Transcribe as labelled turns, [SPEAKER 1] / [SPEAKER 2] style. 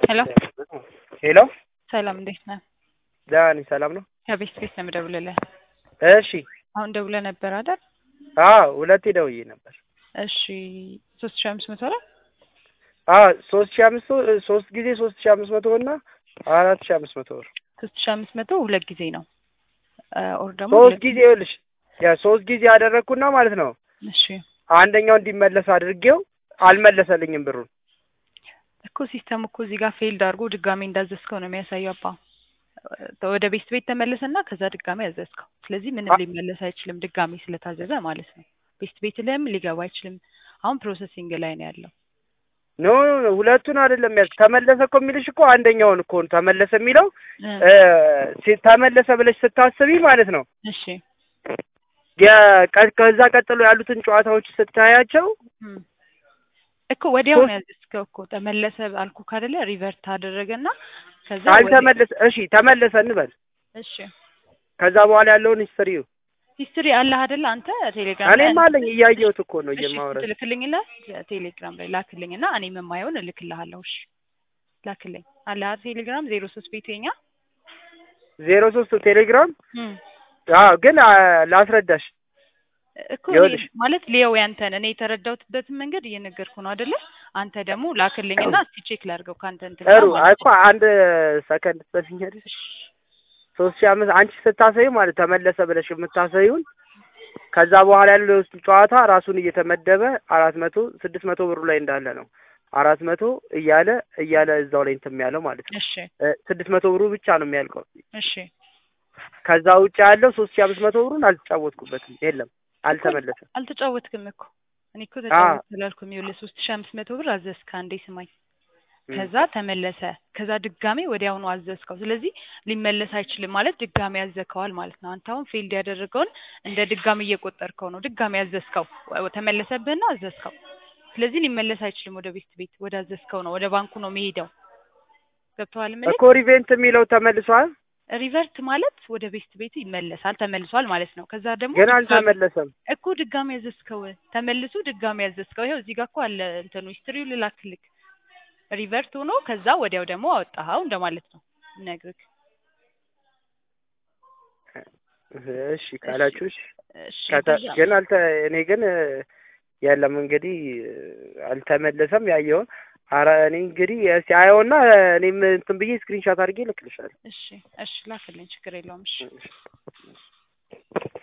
[SPEAKER 1] ሄሎ
[SPEAKER 2] ሄሎ
[SPEAKER 1] ሰላም እንዴት ነህ?
[SPEAKER 2] ደህና ነኝ። ሰላም ነው?
[SPEAKER 1] ከቤት ቤት ነው የምደውልልህ።
[SPEAKER 2] እሺ።
[SPEAKER 1] አሁን ደውለህ ነበር አይደል?
[SPEAKER 2] አዎ ሁለቴ ደውዬ ነበር።
[SPEAKER 1] እሺ ሶስት ሺህ አምስት መቶ ነው?
[SPEAKER 2] አዎ ሶስት ሺህ አምስት ሶስት ጊዜ ሶስት ሺህ አምስት መቶ እና አራት ሺህ አምስት መቶ ብር
[SPEAKER 1] ሶስት ሺህ አምስት መቶ ሁለት ጊዜ ነው ኦር ደግሞ
[SPEAKER 2] ሶስት
[SPEAKER 1] ሁለት
[SPEAKER 2] ጊዜ ይኸውልሽ ያ ሶስት ጊዜ ያደረግኩና ማለት ነው
[SPEAKER 1] እሺ
[SPEAKER 2] አንደኛው እንዲመለስ አድርጌው አልመለሰልኝም ብሩን።
[SPEAKER 1] እኮ ሲስተም እኮ እዚህ ጋር ፌልድ አድርጎ ድጋሜ እንዳዘዝከው ነው የሚያሳየው። አባ ወደ ቤት ቤት ተመለሰና ከዛ ድጋሜ ያዘዝከው። ስለዚህ ምንም ሊመለስ አይችልም ድጋሜ ስለታዘዘ ማለት ነው። ቤት ቤት ላይም ሊገባ አይችልም። አሁን ፕሮሰሲንግ ላይ ነው ያለው።
[SPEAKER 2] ኖ ኖ ኖ ሁለቱን አይደለም ያዝ ተመለሰ እኮ የሚልሽ እኮ አንደኛውን እኮ ነው ተመለሰ የሚለው
[SPEAKER 1] እ
[SPEAKER 2] እ ሲ- ተመለሰ ብለሽ ስታስቢ ማለት ነው
[SPEAKER 1] እሺ
[SPEAKER 2] የቀ- ከዛ ቀጥሎ ያሉትን ጨዋታዎች ስታያቸው
[SPEAKER 1] እም። እኮ ወዲያው ነው
[SPEAKER 2] ሶስት-
[SPEAKER 1] ያዘዝከው እኮ ተመለሰ አልኩ ካደለ ሪቨርት አደረገና ከዛ ወዲያው-
[SPEAKER 2] ካልተመለሰ እሺ ተመለሰ እንበል
[SPEAKER 1] እሺ
[SPEAKER 2] ከዛ በኋላ ያለውን ሂስትሪው
[SPEAKER 1] ሂስትሪ አለህ አይደለ አንተ ቴሌግራም ላይ
[SPEAKER 2] እኔም አለኝ እያየሁት እኮ ነው
[SPEAKER 1] እሺ
[SPEAKER 2] እየማወራሽ
[SPEAKER 1] ትልክልኝና ቴሌግራም ላይ ላክልኝና እኔም የማየውን እልክልሃለሁ። እሺ ላክልኝ አለ አይደል ቴሌግራም ዜሮ ሶስት ቤቱ የኛ
[SPEAKER 2] ዜሮ ሶስት ቴሌግራም
[SPEAKER 1] እም።
[SPEAKER 2] አዎ ግን አ፣ ላስረዳሽ
[SPEAKER 1] እኮ እኔ
[SPEAKER 2] ይኸውልሽ።
[SPEAKER 1] ማለት ሊየው ያንተን እኔ የተረዳሁትበትን መንገድ እየነገርኩ ነው አይደለ? አንተ ደግሞ ላክልኝና እስቲ ቼክ ላድርገው ካንተ እንትን ጋር
[SPEAKER 2] ጥሩ
[SPEAKER 1] ማለት
[SPEAKER 2] እኮ አንድ ሰከንድ ትሰፊኛለሽ ሶስት ሺህ አምስት አንቺ ስታሰዩ ማለት ተመለሰ ብለሽ የምታሰዩን ከዛ በኋላ ያለው የውስጡ ጨዋታ ራሱን እየተመደበ አራት መቶ ስድስት መቶ ብሩ ላይ እንዳለ ነው አራት መቶ እያለ እያለ እዛው ላይ እንትን ያለው ማለት ነው
[SPEAKER 1] እሺ
[SPEAKER 2] እ፣ ስድስት መቶ ብሩ ብቻ ነው የሚያልቀው
[SPEAKER 1] እሺ
[SPEAKER 2] ከዛ ውጭ ያለው ሶስት ሺህ አምስት መቶ ብሩን አልተጫወትኩበትም የለም አልተመለሰም
[SPEAKER 1] አልተጫወትክም እኮ እኔ እኮ
[SPEAKER 2] አዎ።
[SPEAKER 1] ተጫወት ስላልኩም ይኸውልህ ሶስት ሺህ አምስት መቶ ብር አዘዝክ አንዴ ስማኝ
[SPEAKER 2] እም።
[SPEAKER 1] ከዛ ተመለሰ ከዛ ድጋሜ ወዲያውኑ አዘዝከው ስለዚህ ሊመለስ አይችልም ማለት ድጋሜ ያዘዝከዋል ማለት ነው አንተ አሁን ፊልድ ያደረገውን እንደ ድጋሜ እየቆጠርከው ነው ድጋሜ ያዘዝከው ወ- ተመለሰብህና አዘዝከው ስለዚህ ሊመለስ አይችልም ወደ ቤት ቤት ወደ አዘዝከው ነው ወደ ባንኩ ነው የሚሄደው ገብቶሃል ምን
[SPEAKER 2] እኮ ሪቬንት የሚለው ተመልሷል
[SPEAKER 1] ሪቨርት ማለት ወደ ቤት ቤት ይመለሳል ተመልሷል ማለት ነው ከዛ ደግሞ
[SPEAKER 2] ግን
[SPEAKER 1] ድጋሜ-
[SPEAKER 2] አልተመለሰም
[SPEAKER 1] እኮ ድጋሜ ያዘዝከው ተመልሶ ድጋሜ ያዘዝከው ይኸው እዚህ ጋር እኮ አለ እንትኑ ሂስትሪው ልላክልክ ሪቨርት ሆኖ ከዛ ወዲያው ደግሞ አወጣኸው እንደማለት ነው ነግርክ
[SPEAKER 2] እሺ ካላችሁ እሺ
[SPEAKER 1] እሺ
[SPEAKER 2] ከተ
[SPEAKER 1] ከዛ-
[SPEAKER 2] ግን አልተ እኔ ግን እ፣ የለም እንግዲህ እ፣ አልተመለሰም ያየውን አረ እኔ እንግዲህ እስኪ አየውና እኔም እንትን ብዬ ስክሪንሻት አድርጌ እልክልሻለሁ
[SPEAKER 1] እሺ እሺ ላክልኝ ችግር የለውም እሺ